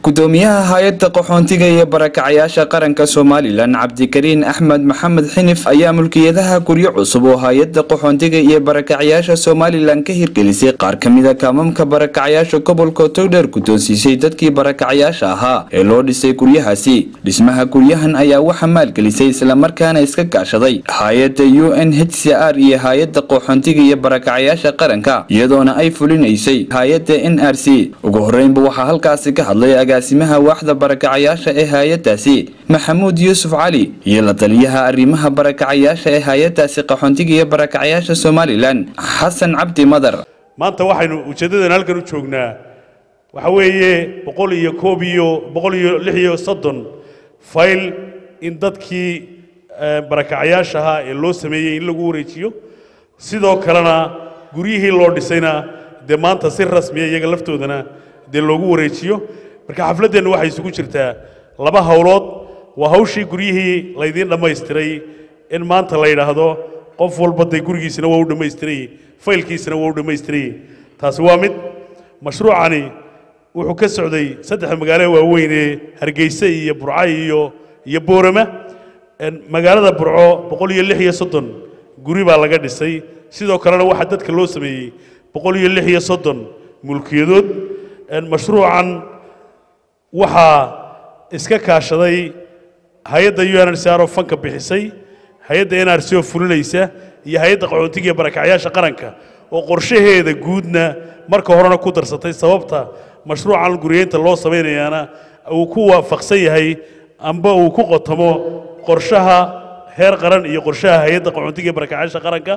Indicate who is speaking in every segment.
Speaker 1: gudoomiyaha hay-adda qaxoontiga iyo barakacayaasha qaranka somalilan cabdikariin axmed maxamed xinif ayaa mulkiyadaha guryo cusub oo hay-adda qaxoontiga iyo barakacayaasha somalilan ka hirgelisay qaar kamida kaamamka barakacayaasha gobolka togdheer guddoonsiisay dadkii barakacayaasha ahaa ee loo dhisay guryahaasi dhismaha guryahan ayaa waxaa maalgelisay islamarkaana iska gaashaday hay-adda u n h c r iyo hay-adda qaxoontiga iyo barakacayaasha qaranka iyadoona ay fulinaysay hay-adda n r c ugu horeynba waxaa halkaasi ka hadlay agaasimaha waaxda barakacayaasha ee hay-adaasi maxamuud yuusuf cali iyo la taliyaha arrimaha barakacayaasha ee hay-adaasi qaxoontiga iyo barakacayaasha somalilan xasan cabdi madar
Speaker 2: maanta waxaynu ujeeddadan halkan u joognaa waxa weeye boqol iyo koob iyo boqol iyo lix iyo soddon fayl in dadkii barakacayaasha ahaa ee loo sameeyey in lagu wareejiyo sidoo kalena guryihii loo dhisayna dee maanta si rasmiya iyaga laftoodana dee loogu wareejiyo marka xafladdeennu waxay isugu jirtaa laba howlood waa hawshii guryihii laydiin dhammaystiray in maanta la yidhaahdo qof walba dee gurigiisina waa u dhammaystiray faylkiisina waa u dhammaystiray taasi waa mid mashruucani wuxuu ka socday saddexda magaalo waaweyn ee hargeysa iyo burco iyo iyo boorama magaalada burco boqol iyo lix iyo soddon guri baa laga dhisay sidoo kalena waxaa dadka loo sameeyey boqol iyo lix iyo soddon mulkiyadood mashruucan waxaa iska kaashaday hay-adda u n r c r oo fanka bixisay hay-adda n r c oo fulinaysa iyo hay-adda qaxoontiga iyo barakacyaasha qaranka oo qorshaheeda guudna marka horena ku darsatay sababta mashruucan guriyeynta loo samaynayaana uu ku waafaqsan yahay amba uu ku qotamo qorshaha heer qaran iyo qorshaha hay-adda qaxoontiga iyo barakacyaasha qaranka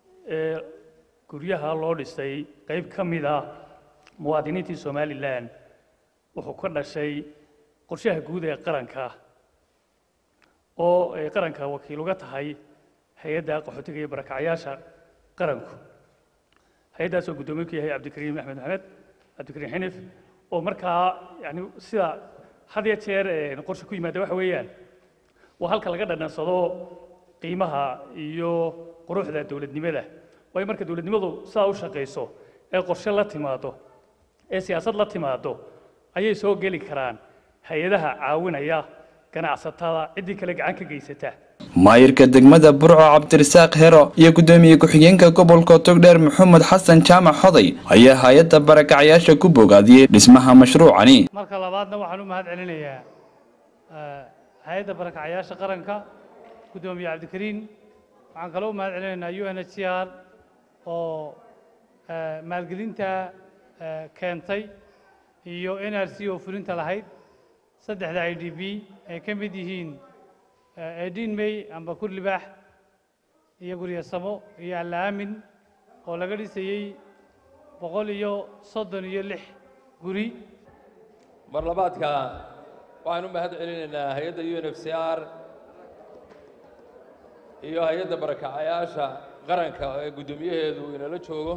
Speaker 3: guryaha loo dhisay qayb ka mid ah muwaadiniintii somalilan wuxuu ka dhashay qorshaha guud ee qaranka oo ay qaranka wakiil uga tahay hay-adda qaxootiga iyo barakacyaasha qaranku hay-addaasoo guddoomiye ku yahay cabdikariim axmed maxamed cabdikariim xinif oo markaa yani sida had ya jeer qorshe ku yimaada waxa weeyaan waa halka laga dhanansado qiimaha iyo quruxda dowladnimada waayo marka dowladnimadu sidaa u shaqayso ee qorshe la timaado ee siyaasad la timaado ayay soo geli karaan hay-adaha caawinaya ganacsatada ciddii kale gacan ka geysata
Speaker 1: maayirka degmada burco cabdirasaaq hero iyo guddoomiye ku-xigeenka gobolka togdheer maxamed xasan jaamac xoday ayaa hay-adda barakacayaasha ku bogaadiyey dhismaha mashruucani
Speaker 4: marka labaadna waxaan u mahad celinayaa hay-adda barakacayaasha qaranka guddoomiye cabdikariin waxaan kaloo u mahad celinaynaa u n h c r oo maalgelinta keentay iyo n r c oo fulinta lahayd saddexda i d b ay ka mid yihiin edin may amba kurlibaax iyo guryasamo iyo allaamin oo laga dhisayey boqol iyo soddon iyo lix guri
Speaker 5: mar labaadka waxaan u mahad celinaynaa hay-adda u n f c r iyo hay-adda barakacayaasha qaranka ee guddoomiyaheedu inala joogo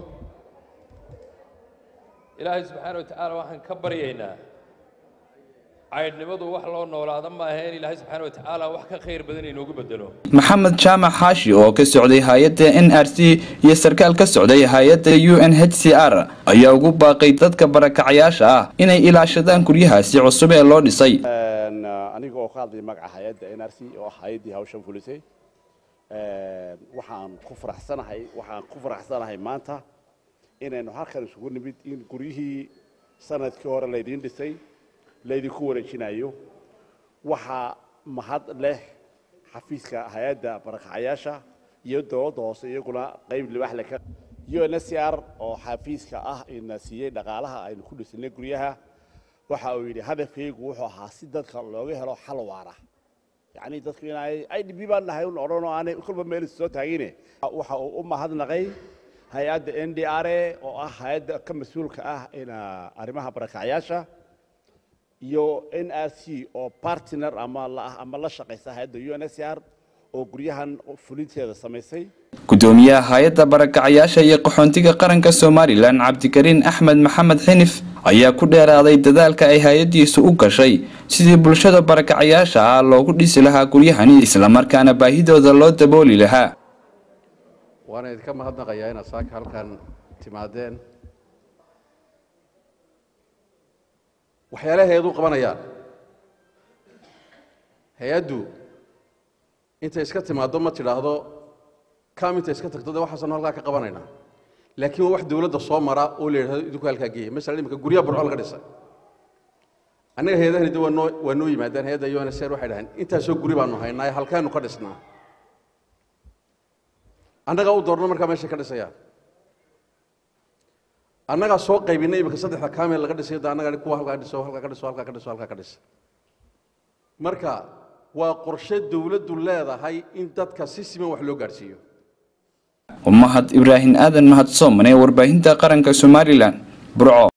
Speaker 5: ilaahay subxaana wa tacaala waxaan ka baryaynaa caydhnimadu wax loo noolaada maaha in ilaahay subxaana wa tacaala wax ka khayr badan inoogu bedelo
Speaker 1: maxamed jaamac xaashi oo ka socday hay-adda n r c iyo sarkaal ka socday hay-adda u n h c r ayaa ugu baaqay dadka barakacayaasha ah inay ilaashadaan guryahaasi cusub ee loo dhisay
Speaker 6: aniga oo ka hadlaya magaca hay-adda n r c oo hay-addii hawshan fulisay waxaan ku faraxsanahay waxaan ku faraxsanahay maanta inaynu halkan isugu nimid in guryihii sanadkii hore laydiin dhisay laydinku wareejinayo waxaa mahad leh xafiiska hay-adda barakacayaasha iyo dowladda hoose iyaguna qayb libax leh u n s c r oo xafiiska ah ina siiyey dhaqaalaha aynu ku dhisanay guryaha waxa uu yidhi hadafkaygu wuxuu ahaa si dadka looga helo xal waara yacni dadku inay i d b baan nahay un odhan oo aanay kolba meel soo taagine waxa uu u mahadnaqay hay-adda n d r a oo ah hay-adda ka mas-uulka ah arrimaha barakacayaasha iyo n r c oo partner ama ama la shaqaysa hay-adda u n s r oo guryahan fulinteeda samaysay
Speaker 1: guddoomiyaha hay-adda barakacayaasha iyo qaxoontiga qaranka somalilan cabdikariin axmed maxamed xinif ayaa ku dheeraaday dadaalka ay hay-addiisu u gashay sidii bulshada barakacayaasha ah loogu dhisi lahaa guryahani islamarkaana baahidooda loo dabooli lahaa
Speaker 7: waana idinka mahadnaqayaa inaad saaka halkan timaadeen waxyaalaha hay-adu qabanayaan hay-addu intay iska timaaddo ma tidhaahdo kam intay iska tagto de waxaasanu halkaa ka qabanaynaa laakiin waa wax dowladda soo mara oo la yidhahdo idinku halkaa geeya masalan imika guryaha burco laga dhisay annaga hay-adahani de waa noo waa noo yimaadaan hay-adda unsr waxay dhaheen intaasoo guri baanu haynaa ee halkaanu ka dhisnaa annagaa u doorno markaa meeshay ka dhisayaan annagaa soo qaybinay imika saddexda kaamil laga dhisayo de annaga kuwa halkaa dhiso halkaa ka dhiso halkaa ka dhiso halkaa ka dhisa marka waa qorshe dowladdu leedahay in dadka si siman wax loo gaadhsiiyo
Speaker 1: mahad ibraahim aadan mahadsoomane warbaahinta qaranka somalilan burco